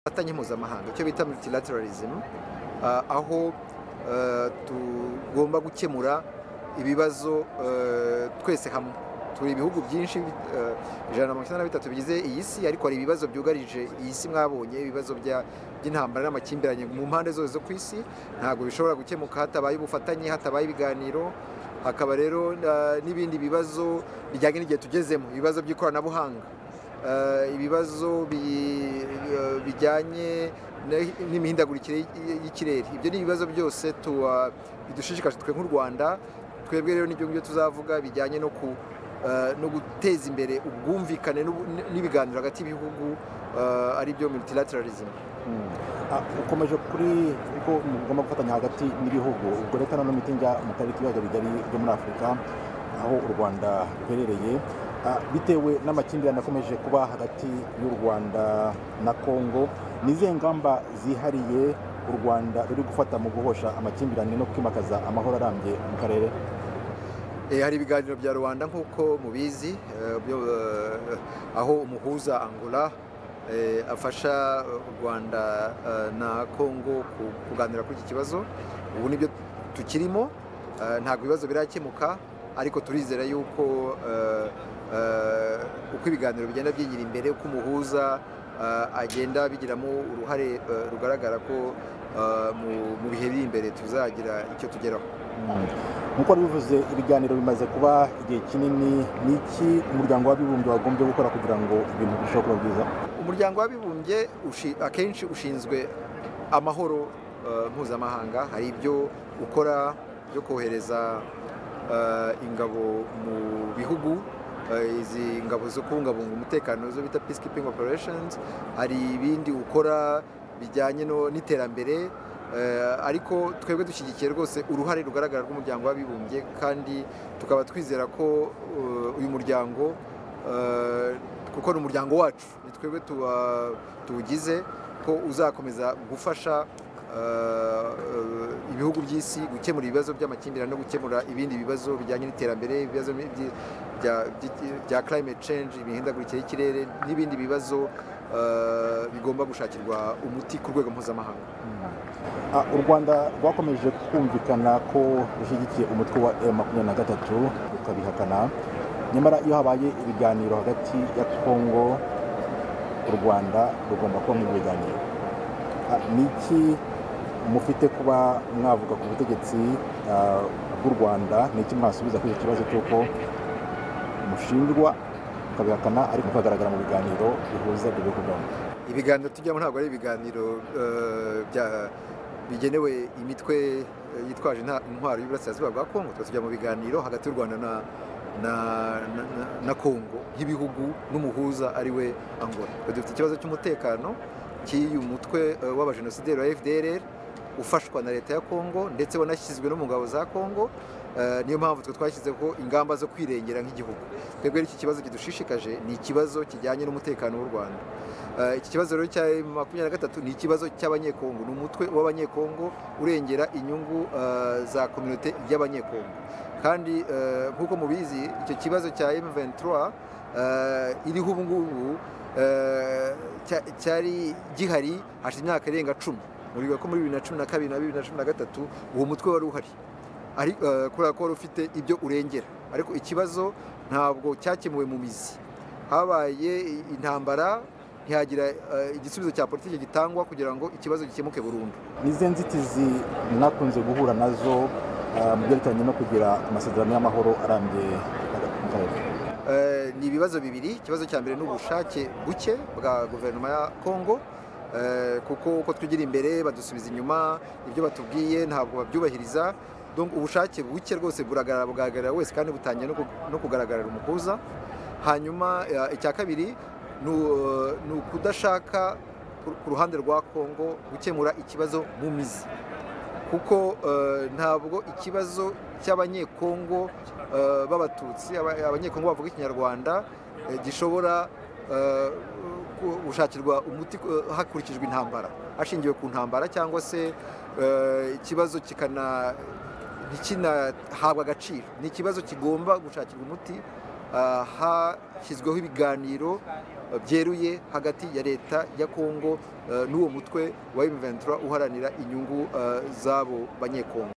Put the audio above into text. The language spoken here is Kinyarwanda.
ubufatanye mpuzamahanga icyo bita multilateralism uh, aho uh, tugomba gukemura ibibazo uh, twese hamwe turi ibihugu byinshi ijana na mirongo icyenda na bitatu bigize iyi si ariko hari ibibazo byugarije iyi si mwabonye ibibazo by'intambara n'amakimbirane mu mpande zose zo ku isi ntabwo bishobora gukemuka hatabaye ubufatanye hatabaye ibiganiro hakaba rero n'ibindi bibazo bijyanye n'igihe tugezemo ibibazo by'ikoranabuhanga ibibazo bijyanye n'imihindagurikire y'ikirere ibyo ni ibibazo byose bidushishikaje twe nk'u rwanda twebwe rero n'ibyo ngibyo tuzavuga bijyanye no ku no guteza imbere ubwumvikane n'ibiganiro hagati y'ibihugu ari byo multilateralism ukomeje kuri ko mugomba gufatanya hagati n'ibihugu ubwo leta noneho mitingi mu karere k'ibiyaga bigari byo muri afurika aho u rwanda ruherereye bitewe n'amakimbirane akomeje kuba hagati y'u rwanda na kongo ni izihe ngamba zihariye u rwanda ruri gufata mu guhosha amakimbirane no kwimakaza amahoro arambye mu karere hari ibiganiro bya rubanda nk'uko mubizi aho umuhuza angola afasha u rwanda na kongo kuganira kuri iki kibazo ubu nibyo tukirimo ntabwo ibibazo birakemuka ariko turizera yuko uko ibiganiro bigenda byigira imbere uko umuhuza agenda bigiramo uruhare rugaragara ko mu bihe biri imbere tuzagira icyo tugeraho nkuko bivuze ibiganiro bimaze kuba igihe kinini ni iki umuryango w'abibumbye wagombye gukora kugira ngo ibintu birusheho kuba byiza umuryango w'abibumbye akenshi ushinzwe amahoro mpuzamahanga hari ibyo ukora byo kohereza ingabo mu bihugu izi ngabo zo kubungabunga umutekano zo bita peacekeeping operations hari ibindi ukora bijyanye n'iterambere ariko twebwe dushyigikiye rwose uruhare rugaragara rw'umuryango w'abibumbye kandi tukaba twizera ko uyu muryango kuko ni umuryango wacu ni twebwe tuwugize ko uzakomeza gufasha ibihugu by'isi gukemura ibibazo by'amakimbirane no gukemura ibindi bibazo bijyanye n'iterambere ibibazo bya climate change imihindagurikire y'ikirere n'ibindi bibazo bigomba gushakirwa umuti ku rwego mpuzamahanga u rwanda rwakomeje kumvikana ko rushyigikiye umutwe wa e makumyabiri na gatatu rukabihakana nyamara iyo habaye ibiganiro hagati ya kongo u rwanda rugomba kuba mu biganiro ni iki mufite kuba mwavuga ku butegetsi bw'u rwanda ni iki mwasubiza kuri icyo kibazo cy'uko mushinjwa mukabihakana ariko mukagaragara mu biganiro bihuza ibyo bihugu byombi ibiganiro tujyamo ntabwo ari ibiganiro bya bigenewe imitwe yitwaje intwaro y'uburasirazuba bwa kongo tujya mu biganiro hagati y'u rwanda na kongo y'ibihugu n'umuhuza ari we angola dufite ikibazo cy'umutekano cy'uyu mutwe w'abajenosideri wa fdrr ufashwa na leta ya kongo ndetse wanashyizwe no mu ngabo za kongo niyo mpamvu twe twashyizeho ingamba zo kwirengera nk'igihugu twebwe iki kibazo kidushishikaje ni ikibazo kijyanye n'umutekano w'u rwanda iki kibazo rero cya makumyabiri na gatatu ni ikibazo cy'abanyekongo ni umutwe w'abanyekongo urengera inyungu za kominote y'abanyekongo kandi nk'uko mubizi icyo kibazo cya M23 iriho ubu ngubu cyari gihari hashize imyaka irenga cumi muriga ko muri bibiri na cumi na kabiri na bibiri na cumi na gatatu uwo mutwe wari uhari kubera ko wari ufite ibyo urengera ariko ikibazo ntabwo cyakemuwe mu mizi habaye intambara ntihagira igisubizo cya politiki gitangwa kugira ngo ikibazo gikemuke burundu ni izi nzitizi mwakunze guhura nazo mu byerekeranye no kugira amasezerano y'amahoro arambye mu karere ni ibibazo bibiri ikibazo cya mbere ni ubushake buke bwa guverinoma ya kongo kuko uko twigira imbere badusubiza inyuma ibyo batubwiye ntabwo babyubahiriza ubushake buke rwose buragaragara bugaragarira wese kandi butangiye no kugaragarira umuhuza hanyuma icya kabiri ni ukudashaka ku ruhande rwa kongo gukemura ikibazo mu mizi kuko ntabwo ikibazo cy'abanyekongo b'abatutsi abanyekongo bavuga ikinyarwanda gishobora gushakirwa umuti hakurikijwe intambara hashingiwe ku ntambara cyangwa se ikibazo kikana ntikinahabwa agaciro ni ikibazo kigomba gushakirwa umuti hashyizweho ibiganiro eh, byeruye hagati ya leta ya kongo eh, n'uwo mutwe wa M23 uharanira inyungu eh, z'abo banyekongo